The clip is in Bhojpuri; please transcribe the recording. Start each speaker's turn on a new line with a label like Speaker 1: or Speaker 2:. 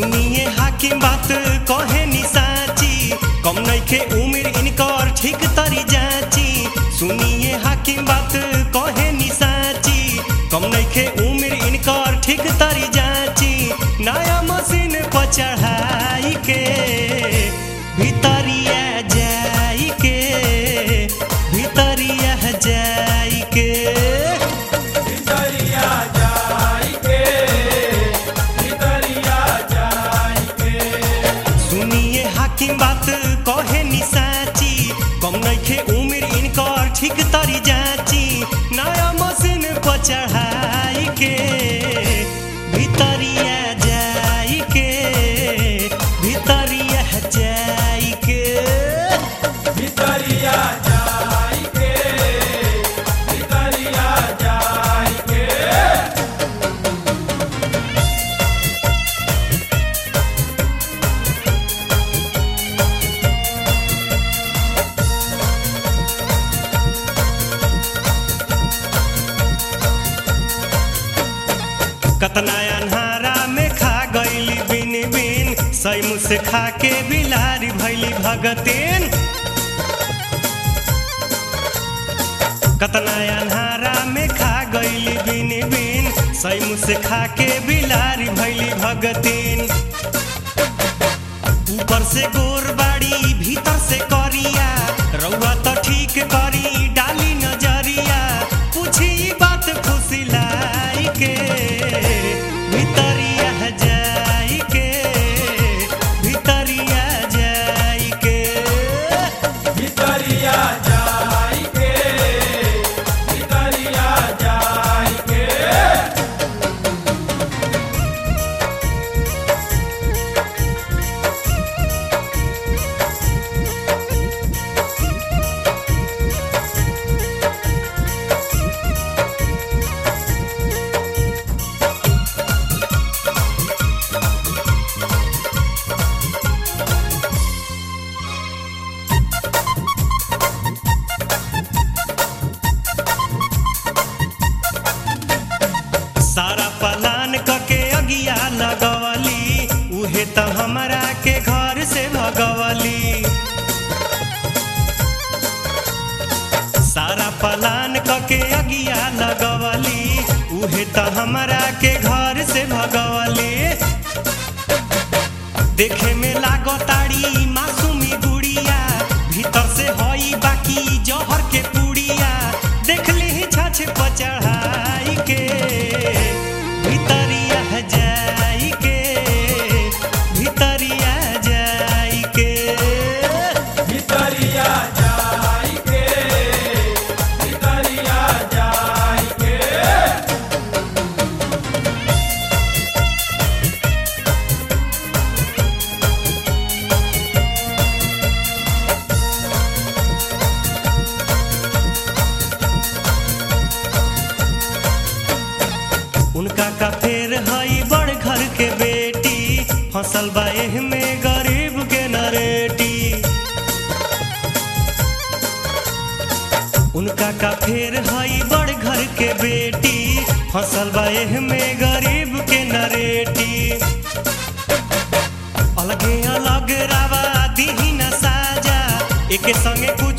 Speaker 1: सुनिए हाकिम बात कहे नि साची कम नइखे उमिर इनकर ठीक तरी जाची सुनिए हाकिम बात कहे नि साची कम नइखे उमिर इनकर ठीक तरी जाची नया मशीन पर चढ़ाई के भितरिया जाई के भितरिया जाई के
Speaker 2: भितरिया जाई के भितरिया जाई के
Speaker 1: सुनिए हाकिम बात कहे नि साची कम नइखे उमिर इनकर ठीक तरी जाची नया मशीन पर चढ़ाई के भितरिया जाई के भितरिया जाई के
Speaker 2: भितरिया जाई के भितरिया जाई के
Speaker 1: कतना अन्हारा में खा गईली बिन बिन सैमु से खा के बिलारी भैली भगतीन कतना अन्हारा में खा गईली बिन बिन सैमु से खा के बिलारी भैली भगतीन ऊपर से गोर बाड़ी भीतर से करिया रउआ तो ठीक करी डाली नजरिया पूछी ई बात खुशी लाई के भितरिया जाई के भितरिया जाई के
Speaker 2: भितरिया जाई के भितरिया जाई के
Speaker 1: सारा पलान कके अगिया लगवली उहे त हमरा के घर से भगवली सारा पलान कके अगिया लगवली उहे त हमरा के घर से भगवली देखे में लागताड़ी मासूमी गुड़िया भीतर से हई बाकी जहर के पुड़िया देख ली छछ पर चढ़ाई के भितरिया जाई के भितरिया जाई के
Speaker 2: भितरिया जाई के भितरिया जाई के
Speaker 1: उनका का फेर हई बड़ घर के बेटी फसल बा एह में गरीब के नरेटी उनका का फेर हई बड़ घर के बेटी फसल बा एह में गरीब के नरेटी अलगे अलग रावा दीही न साजा एके संगे कुछ